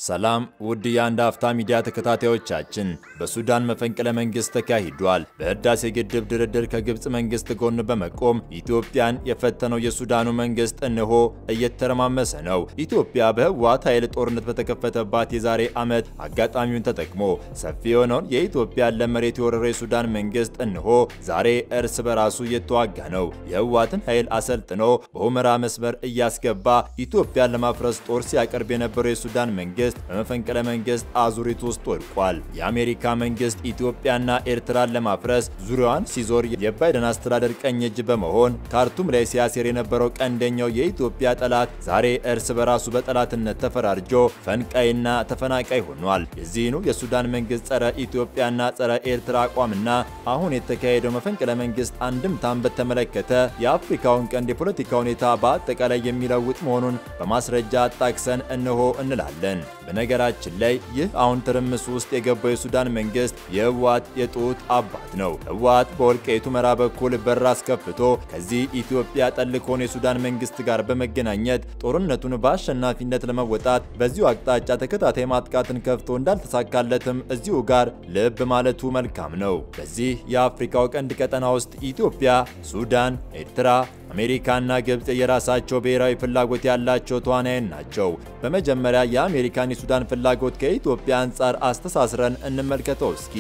ሰላም ውድ የአንድ አፍታ ሚዲያ ተከታታዮቻችን፣ በሱዳን መፈንቅለ መንግስት ተካሂዷል። በህዳሴ ግድብ ድርድር ከግብፅ መንግስት ጎን በመቆም ኢትዮጵያን የፈተነው የሱዳኑ መንግስት እነሆ እየተረማመሰ ነው። ኢትዮጵያ በህወሓት ኃይል ጦርነት በተከፈተባት የዛሬ ዓመት አጋጣሚውን ተጠቅሞ ሰፊ የሆነውን የኢትዮጵያን ለም መሬት የወረረው የሱዳን መንግስት እነሆ ዛሬ እርስ በራሱ እየተዋጋ ነው። የህወሓትን ኃይል አሰልጥኖ በሁመራ መስመር እያስገባ ኢትዮጵያን ለማፍረስ ጦር ሲያቀርብ የነበረው የሱዳን መንግስት በመፈንቅለ መንግስት አዙሪት ውስጥ ወድቋል። የአሜሪካ መንግስት ኢትዮጵያና ኤርትራን ለማፍረስ ዙሪያዋን ሲዞር የባይደን አስተዳደር ቀኝ እጅ በመሆን ካርቱም ላይ ሲያሴር የነበረው ቀንደኛው የኢትዮጵያ ጠላት ዛሬ እርስ በራሱ በጠላትነት ተፈራርጆ ፈንቃይና ተፈናቃይ ሆኗል። የዚህኑ የሱዳን መንግስት ጸረ ኢትዮጵያና ጸረ ኤርትራ አቋምና አሁን የተካሄደው መፈንቅለ መንግስት አንድምታን በተመለከተ የአፍሪካውን ቀንድ የፖለቲካ ሁኔታ በአጠቃላይ የሚለውጥ መሆኑን በማስረጃ አጣቅሰን እነሆ እንላለን። በነገራችን ላይ ይህ አሁን ትርምስ ውስጥ የገባው የሱዳን መንግስት የህወሓት የጡት አባት ነው። ህወሓት በወልቃይቱ ሁመራ በኩል በር አስከፍቶ ከዚህ ኢትዮጵያ ጠል ከሆነ የሱዳን መንግስት ጋር በመገናኘት ጦርነቱን በአሸናፊነት ለመወጣት በዚሁ አቅጣጫ ተከታታይ ማጥቃትን ከፍቶ እንዳልተሳካለትም እዚሁ ጋር ልብ ማለቱ መልካም ነው። በዚህ የአፍሪካው ቀንድ ቀጠና ውስጥ ኢትዮጵያ፣ ሱዳን፣ ኤርትራ አሜሪካና ግብፅ የራሳቸው ብሔራዊ ፍላጎት ያላቸው ተዋናያን ናቸው። በመጀመሪያ የአሜሪካን የሱዳን ፍላጎት ከኢትዮጵያ አንጻር አስተሳስረን እንመልከተው እስኪ።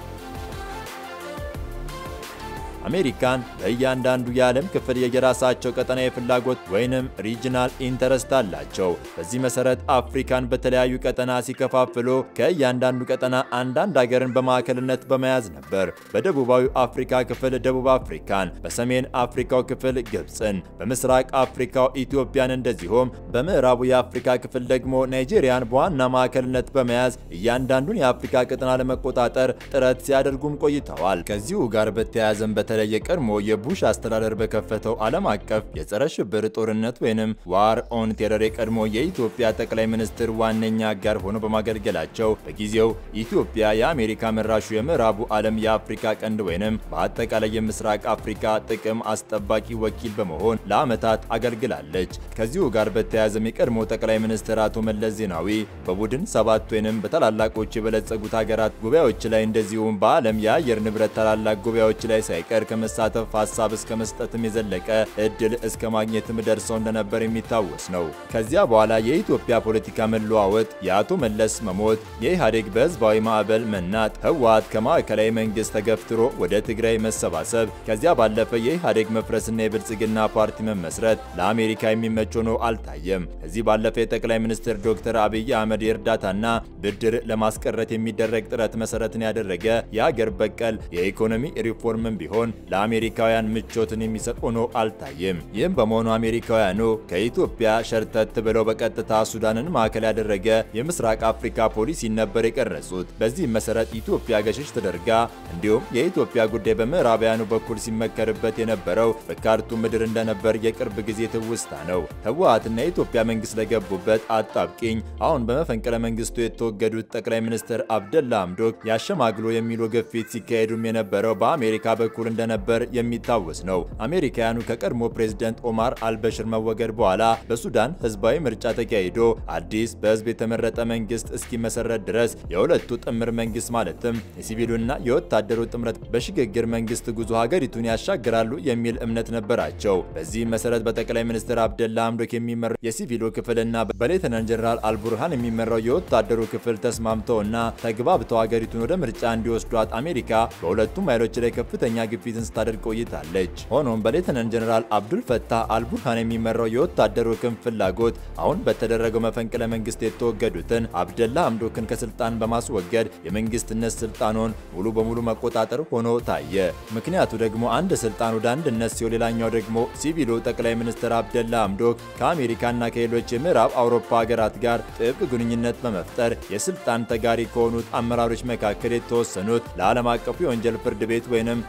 አሜሪካን በእያንዳንዱ የዓለም ክፍል የየራሳቸው ቀጠናዊ ፍላጎት ወይንም ሪጅናል ኢንተረስት አላቸው። በዚህ መሰረት አፍሪካን በተለያዩ ቀጠና ሲከፋፍሉ ከእያንዳንዱ ቀጠና አንዳንድ ሀገርን በማዕከልነት በመያዝ ነበር። በደቡባዊ አፍሪካ ክፍል ደቡብ አፍሪካን፣ በሰሜን አፍሪካው ክፍል ግብፅን፣ በምስራቅ አፍሪካው ኢትዮጵያን እንደዚሁም በምዕራቡ የአፍሪካ ክፍል ደግሞ ናይጄሪያን በዋና ማዕከልነት በመያዝ እያንዳንዱን የአፍሪካ ቀጠና ለመቆጣጠር ጥረት ሲያደርጉም ቆይተዋል። ከዚሁ ጋር በተያያዘም በተለይ የቀድሞ የቡሽ አስተዳደር በከፈተው ዓለም አቀፍ የጸረ ሽብር ጦርነት ወይንም ዋር ኦን ቴረር የቀድሞ የኢትዮጵያ ጠቅላይ ሚኒስትር ዋነኛ አጋር ሆኖ በማገልገላቸው በጊዜው ኢትዮጵያ የአሜሪካ መራሹ የምዕራቡ ዓለም የአፍሪካ ቀንድ ወይንም በአጠቃላይ የምስራቅ አፍሪካ ጥቅም አስጠባቂ ወኪል በመሆን ለዓመታት አገልግላለች። ከዚሁ ጋር በተያያዘም የቀድሞ ጠቅላይ ሚኒስትር አቶ መለስ ዜናዊ በቡድን ሰባት ወይንም በታላላቆች የበለጸጉት ሀገራት ጉባኤዎች ላይ እንደዚሁም በዓለም የአየር ንብረት ታላላቅ ጉባኤዎች ላይ ሳይቀር ከመሳተፍ ሀሳብ እስከ መስጠትም የዘለቀ እድል እስከ ማግኘትም ደርሰው እንደነበር የሚታወስ ነው። ከዚያ በኋላ የኢትዮጵያ ፖለቲካ መለዋወጥ፣ የአቶ መለስ መሞት፣ የኢህአዴግ በህዝባዊ ማዕበል መናጥ፣ ህወሓት ከማዕከላዊ መንግስት ተገፍትሮ ወደ ትግራይ መሰባሰብ፣ ከዚያ ባለፈ የኢህአዴግ መፍረስና የብልጽግና ፓርቲ መመስረት ለአሜሪካ የሚመች ሆኖ አልታየም። ከዚህ ባለፈ የጠቅላይ ሚኒስትር ዶክተር አብይ አህመድ የእርዳታና ብድር ለማስቀረት የሚደረግ ጥረት መሰረትን ያደረገ የአገር በቀል የኢኮኖሚ ሪፎርምም ቢሆን ለአሜሪካውያን ምቾትን የሚሰጥ ሆኖ አልታየም። ይህም በመሆኑ አሜሪካውያኑ ከኢትዮጵያ ሸርተት ብለው በቀጥታ ሱዳንን ማዕከል ያደረገ የምስራቅ አፍሪካ ፖሊሲ ነበር የቀረጹት። በዚህም መሰረት ኢትዮጵያ ገሸሽ ተደርጋ እንዲሁም የኢትዮጵያ ጉዳይ በምዕራባውያኑ በኩል ሲመከርበት የነበረው በካርቱም ምድር እንደነበር የቅርብ ጊዜ ትውስታ ነው። ህወሓትና የኢትዮጵያ መንግስት ለገቡበት አጣብቂኝ አሁን በመፈንቅለ መንግስቱ የተወገዱት ጠቅላይ ሚኒስትር አብደላ አምዶክ ያሸማግሎ የሚሉ ግፊት ሲካሄዱም የነበረው በአሜሪካ በኩል እንደነበር የሚታወስ ነው። አሜሪካውያኑ ከቀድሞ ፕሬዝደንት ኦማር አልበሽር መወገድ በኋላ በሱዳን ህዝባዊ ምርጫ ተካሂዶ አዲስ በህዝብ የተመረጠ መንግስት እስኪመሰረት ድረስ የሁለቱ ጥምር መንግስት ማለትም የሲቪሉና የወታደሩ ጥምረት በሽግግር መንግስት ጉዞ ሀገሪቱን ያሻግራሉ የሚል እምነት ነበራቸው። በዚህም መሰረት በጠቅላይ ሚኒስትር አብደላ አምዶክ የሚመራው የሲቪሉ ክፍልና በሌተናንት ጀነራል አልቡርሃን የሚመራው የወታደሩ ክፍል ተስማምተውና ተግባብተው ሀገሪቱን ወደ ምርጫ እንዲወስዷት አሜሪካ በሁለቱም ኃይሎች ላይ ከፍተኛ ግፊትን ስታደርግ ቆይታለች። ሆኖም በሌተናንት ጀነራል አብዱል ፈታህ አልቡርሃን የሚመራው የወታደሩ ክንፍ ፍላጎት አሁን በተደረገው መፈንቅለ መንግስት የተወገዱትን አብደላ አምዶክን ከስልጣን በማስወገድ የመንግስትነት ስልጣኑን ሙሉ በሙሉ መቆጣጠር ሆኖ ታየ። ምክንያቱ ደግሞ አንድ ስልጣን ወደ አንድነት ሲሆን፣ ሌላኛው ደግሞ ሲቪሉ ጠቅላይ ሚኒስትር አብደላ አምዶክ ከአሜሪካና ከሌሎች የምዕራብ አውሮፓ ሀገራት ጋር ጥብቅ ግንኙነት በመፍጠር የስልጣን ተጋሪ ከሆኑት አመራሮች መካከል የተወሰኑት ለዓለም አቀፉ የወንጀል ፍርድ ቤት ወይንም አይሲሲ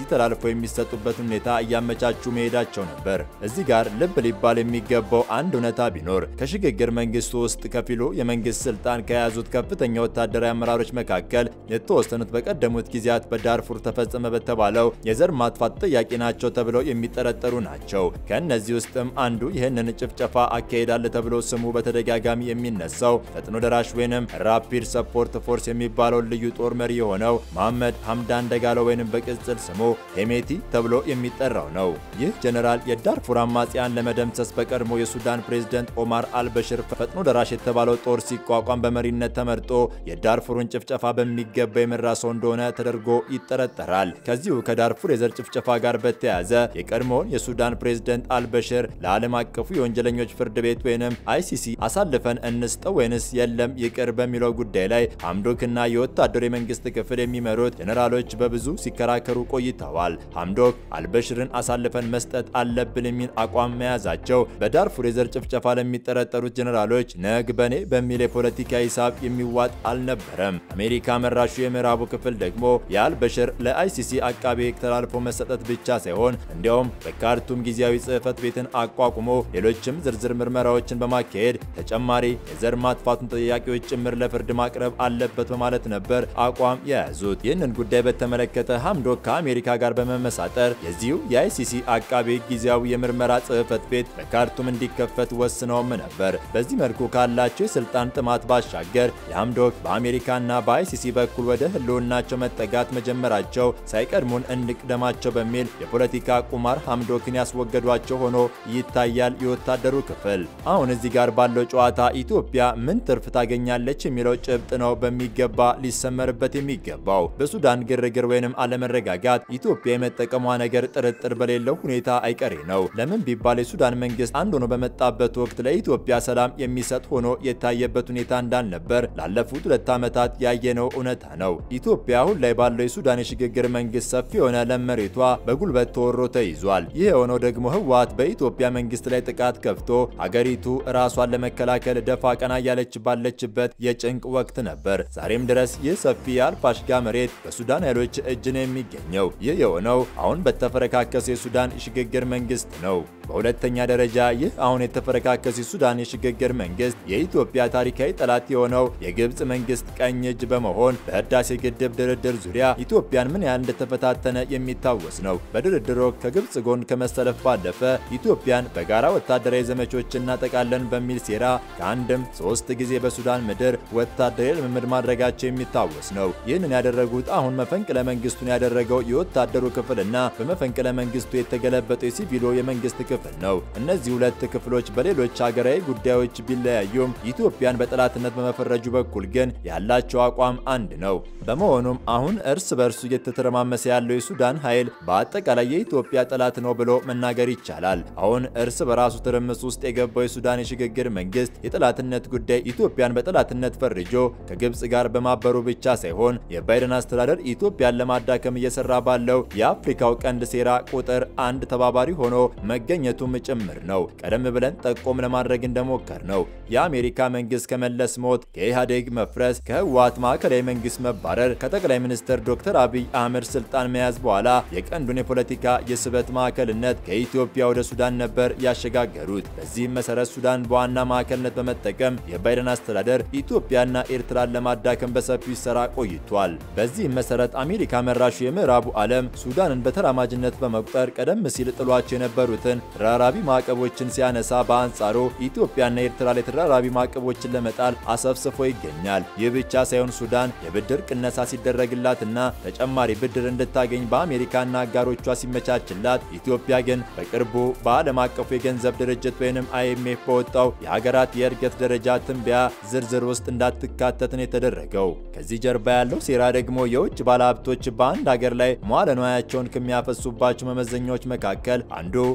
ለአይሲሲ ተላልፈው የሚሰጡበትን ሁኔታ እያመቻቹ መሄዳቸው ነበር። እዚህ ጋር ልብ ሊባል የሚገባው አንድ እውነታ ቢኖር ከሽግግር መንግስቱ ውስጥ ከፊሉ የመንግስት ስልጣን ከያዙት ከፍተኛ ወታደራዊ አመራሮች መካከል የተወሰኑት በቀደሙት ጊዜያት በዳርፉር ተፈጸመ በተባለው የዘር ማጥፋት ጥያቄ ናቸው ተብለው የሚጠረጠሩ ናቸው። ከእነዚህ ውስጥም አንዱ ይህንን ጭፍጨፋ አካሄዳለ ተብሎ ስሙ በተደጋጋሚ የሚነሳው ፈጥኖ ደራሽ ወይንም ራፒድ ሰፖርት ፎርስ የሚባለው ልዩ ጦር መሪ የሆነው መሐመድ ሐምዳን ደጋሎ ወይንም በቅጽል ስሙ ሄሜቲ ተብሎ የሚጠራው ነው። ይህ ጀነራል የዳርፉር አማጽያን ለመደምሰስ በቀድሞ የሱዳን ፕሬዝደንት ኦማር አልበሽር ፈጥኖ ደራሽ የተባለው ጦር ሲቋቋም በመሪነት ተመርጦ የዳርፉርን ጭፍጨፋ በሚገባ የመራ ሰው እንደሆነ ተደርጎ ይጠረጠራል። ከዚሁ ከዳርፉር የዘር ጭፍጨፋ ጋር በተያያዘ የቀድሞውን የሱዳን ፕሬዝደንት አልበሽር ለዓለም አቀፉ የወንጀለኞች ፍርድ ቤት ወይንም አይሲሲ አሳልፈን እንስጠው ወይንስ የለም ይቅር በሚለው ጉዳይ ላይ ሐምዶክና የወታደሩ የመንግስት ክፍል የሚመሩት ጀኔራሎች በብዙ ሲከራከሩ ቆይተዋል። ሐምዶክ አልበሽርን አሳልፈን መስጠት አለብን የሚል አቋም መያዛቸው በዳርፉር የዘር ጭፍጨፋ ለሚጠረጠሩት ጀኔራሎች ነግ በኔ በሚል የፖለቲካ ሂሳብ የሚዋጥ አልነበረም። አሜሪካ መራሹ የምዕራቡ ክፍል ደግሞ የአልበሽር ለአይሲሲ አቃቤ ሕግ ተላልፎ መሰጠት ብቻ ሳይሆን እንዲያውም በካርቱም ጊዜያዊ ጽሕፈት ቤትን አቋቁሞ ሌሎችም ዝርዝር ምርመራዎችን በማካሄድ ተጨማሪ የዘር ማጥፋቱን ጥያቄዎች ጭምር ለፍርድ ማቅረብ አለበት በማለት ነበር አቋም የያዙት። ይህንን ጉዳይ በተመለከተ ሐምዶክ ከአሜሪካ ጋር በመመሳጠር የዚሁ የአይሲሲ አቃቤ ሕግ ጊዜያዊ የምርመራ ጽሕፈት ቤት በካርቱም እንዲከፈት ወስነውም ነበር። በዚህ መልኩ ካላቸው የስልጣን ጥማት ባሻገር የሐምዶክ በአሜሪካና በአይሲሲ በኩል ወደ ህልውናቸው መጠጋት መጀመራቸው ሳይቀድሙን እንቅደማቸው በሚል የፖለቲካ ቁማር ሐምዶክን ያስወገዷቸው ሆኖ ይታያል። የወታደሩ ክፍል አሁን እዚህ ጋር ባለው ጨዋታ ኢትዮጵያ ምን ትርፍ ታገኛለች የሚለው ጭብጥ ነው በሚገባ ሊሰመርበት የሚገባው። በሱዳን ግርግር ወይንም አለመረጋጋት ኢትዮጵያ የመጠቀሟ ነገር ጥርጥር በሌለው ሁኔታ አይቀሬ ነው። ለምን ቢባል የሱዳን መንግስት አንድ ሆኖ በመጣበት ወቅት ለኢትዮጵያ ሰላም የሚሰጥ ሆኖ የታየበት ሁኔታ እንዳልነበር ላለፉት ሁለት ዓመታት ያየነው እውነታ ነው። ኢትዮጵያ አሁን ላይ ባለው የሱዳን የሽግግር መንግስት ሰፊ የሆነ ለም መሬቷ በጉልበት ተወሮ ተይዟል። ይህ የሆነው ደግሞ ህወሓት በኢትዮጵያ መንግስት ላይ ጥቃት ከፍቶ አገሪቱ ራሷን ለመከላከል ደፋ ቀና እያለች ባለችበት የጭንቅ ወቅት ነበር። ዛሬም ድረስ ይህ ሰፊ የአልፋሽጋ መሬት በሱዳን ኃይሎች እጅ ነው የሚገኘው። ይህ የሆነው አሁን በተፈረካከሰ የሱዳን የሽግግር መንግስት ነው። በሁለተኛ ደረጃ ይህ አሁን የተፈረካከሰ የሱዳን የሽግግር መንግስት የኢትዮጵያ ታሪካዊ ጠላት የሆነው የግብፅ መንግስት ቀኝ እጅ በመሆን በህዳሴ ግድብ ድርድር ዙሪያ ኢትዮጵያን ምን ያህል እንደተፈታተነ የሚታወስ ነው። በድርድሩ ከግብፅ ጎን ከመሰለፍ ባለፈ ኢትዮጵያን በጋራ ወታደራዊ ዘመቾች እናጠቃለን በሚል ሴራ ከአንድም ሶስት ጊዜ በሱዳን ምድር ወታደራዊ ልምምድ ማድረጋቸው የሚታወስ ነው። ይህንን ያደረጉት አሁን መፈንቅለ መንግስቱን ያደረገው የወታደሩ ክፍልና በመፈንቅለ መንግስቱ የተገለበጠው የሲቪሉ የመንግስት ክፍል ነው። እነዚህ ሁለት ክፍሎች በሌሎች ሀገራዊ ጉዳዮች ቢለያዩም ኢትዮጵያን በጠላትነት በመፈረጁ በኩል ግን ያላቸው አቋም አንድ ነው። በመሆኑም አሁን እርስ በርሱ እየተተረማመሰ ያለው የሱዳን ኃይል በአጠቃላይ የኢትዮጵያ ጠላት ነው ብሎ መናገር ይቻላል። አሁን እርስ በራሱ ትርምስ ውስጥ የገባው የሱዳን የሽግግር መንግስት የጠላትነት ጉዳይ ኢትዮጵያን በጠላትነት ፈርጆ ከግብፅ ጋር በማበሩ ብቻ ሳይሆን የባይደን አስተዳደር ኢትዮጵያን ለማዳከም እየሰራ ባለው የአፍሪካው ቀንድ ሴራ ቁጥር አንድ ተባባሪ ሆኖ መገኘቱም ጭምር ነው። ቀደም ብለን ጠቆም ለማድረግ እንደሞከር ነው የአሜሪካ መንግስት ከመለስ ሞት፣ ከኢህአዴግ መፍረስ፣ ከህወሓት ማዕከላዊ መንግስት መባረር፣ ከጠቅላይ ሚኒስትር ዶክተር አብይ አህመድ ስልጣን መያዝ በኋላ የቀንዱን የፖለቲካ የስበት ማዕከልነት ከኢትዮጵያ ወደ ሱዳን ነበር ያሸጋገሩት። በዚህም መሰረት ሱዳን በዋና ማዕከልነት በመጠቀም የባይደን አስተዳደር ኢትዮጵያና ኤርትራን ለማዳከም በሰፊው ይሰራ ቆይቷል። በዚህም መሰረት አሜሪካ መራሹ የምዕራቡ ዓለም ሱዳንን በተራማጅነት በመቁጠር ቀደም ሲል ጥሏቸው የነበሩትን ተደራራቢ ማዕቀቦችን ሲያነሳ፣ በአንጻሩ ኢትዮጵያና ኤርትራ ላይ ተደራራቢ ማዕቀቦችን ለመጣል አሰፍስፎ ይገኛል። ይህ ብቻ ሳይሆን ሱዳን የብድር ቅነሳ ሲደረግላትና ተጨማሪ ብድር እንድታገኝ በአሜሪካና አጋሮቿ ሲመቻችላት፣ ኢትዮጵያ ግን በቅርቡ በዓለም አቀፉ የገንዘብ ድርጅት ወይንም አይኤምኤፍ በወጣው የሀገራት የእድገት ደረጃ ትንበያ ዝርዝር ውስጥ እንዳትካተት ነው የተደረገው። ከዚህ ጀርባ ያለው ሴራ ደግሞ የውጭ ባለሀብቶች በአንድ ሀገር ላይ መዋለ ንዋያቸውን ከሚያፈሱባቸው መመዘኛዎች መካከል አንዱ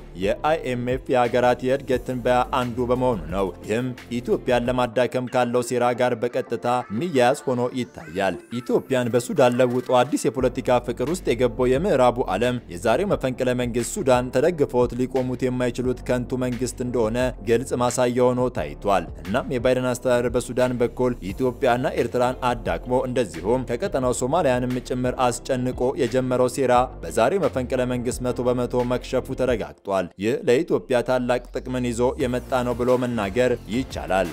የአይኤምኤፍ የሀገራት የእድገት ትንበያ አንዱ በመሆኑ ነው። ይህም ኢትዮጵያን ለማዳከም ካለው ሴራ ጋር በቀጥታ የሚያያዝ ሆኖ ይታያል። ኢትዮጵያን በሱዳን ለውጦ አዲስ የፖለቲካ ፍቅር ውስጥ የገባው የምዕራቡ ዓለም የዛሬው መፈንቅለ መንግስት ሱዳን ተደግፈውት ሊቆሙት የማይችሉት ከንቱ መንግስት እንደሆነ ግልጽ ማሳያ ሆኖ ታይቷል። እናም የባይደን አስተዳደር በሱዳን በኩል ኢትዮጵያና ኤርትራን አዳክሞ እንደዚሁም ከቀጠናው ሶማሊያንም ጭምር አስጨንቆ የጀመረው ሴራ በዛሬው መፈንቅለ መንግስት መቶ በመቶ መክሸፉ ተረጋግጧል። ይህ ለኢትዮጵያ ታላቅ ጥቅምን ይዞ የመጣ ነው ብሎ መናገር ይቻላል።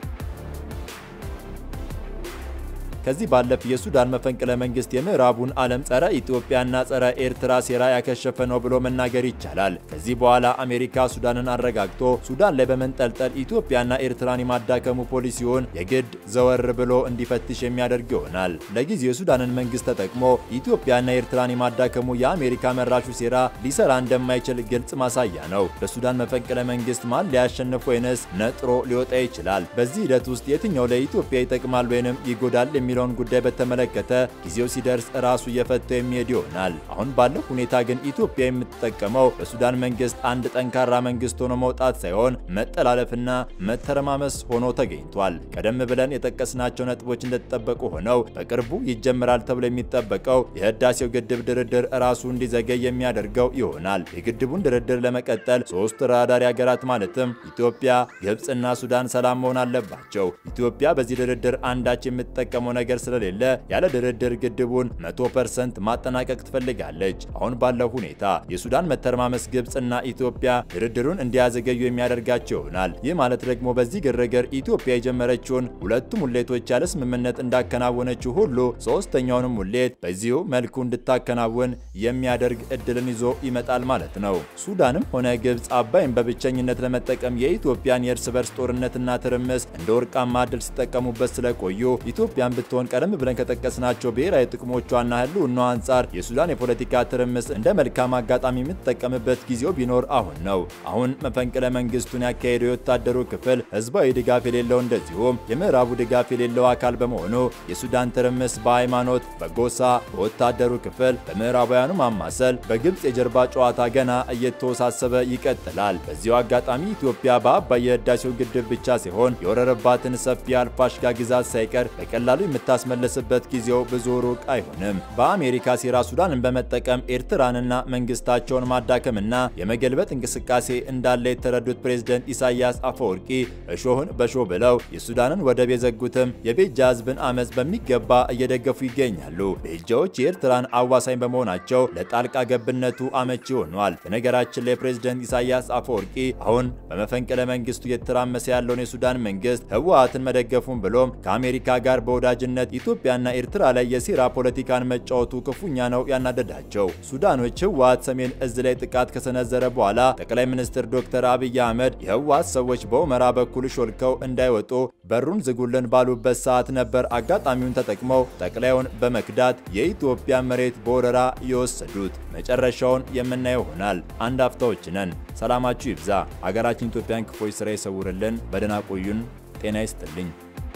ከዚህ ባለፍ የሱዳን መፈንቅለ መንግስት የምዕራቡን ዓለም ጸረ ኢትዮጵያና ጸረ ኤርትራ ሴራ ያከሸፈ ነው ብሎ መናገር ይቻላል። ከዚህ በኋላ አሜሪካ ሱዳንን አረጋግቶ ሱዳን ላይ በመንጠልጠል ኢትዮጵያና ኤርትራን የማዳከሙ ፖሊሲውን የግድ ዘወር ብሎ እንዲፈትሽ የሚያደርግ ይሆናል። ለጊዜው የሱዳንን መንግስት ተጠቅሞ ኢትዮጵያና ኤርትራን የማዳከሙ የአሜሪካ መራሹ ሴራ ሊሰራ እንደማይችል ግልጽ ማሳያ ነው። በሱዳን መፈንቅለ መንግስት ማን ሊያሸንፍ ወይንስ ነጥሮ ሊወጣ ይችላል? በዚህ ሂደት ውስጥ የትኛው ለኢትዮጵያ ይጠቅማል ወይንም ይጎዳል የሚ የሚለውን ጉዳይ በተመለከተ ጊዜው ሲደርስ ራሱ እየፈታው የሚሄድ ይሆናል። አሁን ባለው ሁኔታ ግን ኢትዮጵያ የምትጠቀመው በሱዳን መንግስት አንድ ጠንካራ መንግስት ሆኖ መውጣት ሳይሆን መጠላለፍና መተረማመስ ሆኖ ተገኝቷል። ቀደም ብለን የጠቀስናቸው ነጥቦች እንደተጠበቁ ሆነው በቅርቡ ይጀምራል ተብሎ የሚጠበቀው የህዳሴው ግድብ ድርድር ራሱ እንዲዘገይ የሚያደርገው ይሆናል። የግድቡን ድርድር ለመቀጠል ሶስት ተደራዳሪ ሀገራት ማለትም ኢትዮጵያ፣ ግብፅና ሱዳን ሰላም መሆን አለባቸው። ኢትዮጵያ በዚህ ድርድር አንዳች የምትጠቀመው ነገር ስለሌለ ያለ ድርድር ግድቡን 100% ማጠናቀቅ ትፈልጋለች። አሁን ባለው ሁኔታ የሱዳን መተረማመስ ግብፅና ኢትዮጵያ ድርድሩን እንዲያዘገዩ የሚያደርጋቸው ይሆናል። ይህ ማለት ደግሞ በዚህ ግርግር ኢትዮጵያ የጀመረችውን ሁለቱ ሙሌቶች ያለ ስምምነት እንዳከናወነችው ሁሉ ሶስተኛውንም ሙሌት በዚሁ መልኩ እንድታከናውን የሚያደርግ እድልን ይዞ ይመጣል ማለት ነው። ሱዳንም ሆነ ግብፅ አባይን በብቸኝነት ለመጠቀም የኢትዮጵያን የእርስ በርስ ጦርነትና ትርምስ እንደ ወርቃማ እድል ሲጠቀሙበት ስለቆዩ ኢትዮጵያን ብትሆን ቀደም ብለን ከጠቀስናቸው ብሔራዊ ጥቅሞቿና ህልውናዋ አንጻር የሱዳን የፖለቲካ ትርምስ እንደ መልካም አጋጣሚ የምትጠቀምበት ጊዜው ቢኖር አሁን ነው። አሁን መፈንቅለ መንግስቱን ያካሄደው የወታደሩ ክፍል ህዝባዊ ድጋፍ የሌለው እንደዚሁም የምዕራቡ ድጋፍ የሌለው አካል በመሆኑ የሱዳን ትርምስ በሃይማኖት፣ በጎሳ፣ በወታደሩ ክፍል፣ በምዕራባውያኑ ማማሰል፣ በግብፅ የጀርባ ጨዋታ ገና እየተወሳሰበ ይቀጥላል። በዚሁ አጋጣሚ ኢትዮጵያ በአባይ የህዳሴው ግድብ ብቻ ሲሆን የወረረባትን ሰፊ አልፋሽጋ ግዛት ሳይቀር በቀላሉ የምታስመለስበት ጊዜው ብዙ ሩቅ አይሆንም። በአሜሪካ ሴራ ሱዳንን በመጠቀም ኤርትራንና መንግስታቸውን ማዳከምና የመገልበጥ እንቅስቃሴ እንዳለ የተረዱት ፕሬዝደንት ኢሳያስ አፈወርቂ እሾህን በሾህ ብለው የሱዳንን ወደብ የዘጉትም የቤጃ ህዝብን አመፅ በሚገባ እየደገፉ ይገኛሉ። ቤጃዎች የኤርትራን አዋሳኝ በመሆናቸው ለጣልቃ ገብነቱ አመቺ ሆኗል። በነገራችን ላይ ፕሬዝደንት ኢሳያስ አፈወርቂ አሁን በመፈንቅለ መንግስቱ እየተራመሰ ያለውን የሱዳን መንግስት ህወሓትን መደገፉን ብሎም ከአሜሪካ ጋር በወዳጅነት ኢትዮጵያና ኤርትራ ላይ የሴራ ፖለቲካን መጫወቱ ክፉኛ ነው ያናደዳቸው። ሱዳኖች ህወሓት ሰሜን እዝ ላይ ጥቃት ከሰነዘረ በኋላ ጠቅላይ ሚኒስትር ዶክተር አብይ አህመድ የህወሓት ሰዎች በሁመራ በኩል ሾልከው እንዳይወጡ በሩን ዝጉልን ባሉበት ሰዓት ነበር አጋጣሚውን ተጠቅመው ጠቅላዩን በመክዳት የኢትዮጵያ መሬት በወረራ የወሰዱት። መጨረሻውን የምናየው ይሆናል። አንድ አፍታዎች ነን። ሰላማችሁ ይብዛ። አገራችን ኢትዮጵያን ክፎች ስራ ይሰውርልን። በደህና ቆዩን። ጤና ይስጥልኝ።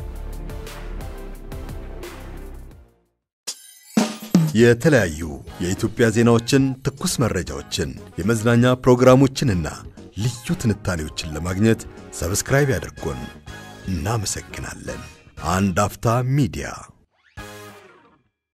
የተለያዩ የኢትዮጵያ ዜናዎችን፣ ትኩስ መረጃዎችን፣ የመዝናኛ ፕሮግራሞችንና ልዩ ትንታኔዎችን ለማግኘት ሰብስክራይብ ያድርጉን። እናመሰግናለን። አንድ አፍታ ሚዲያ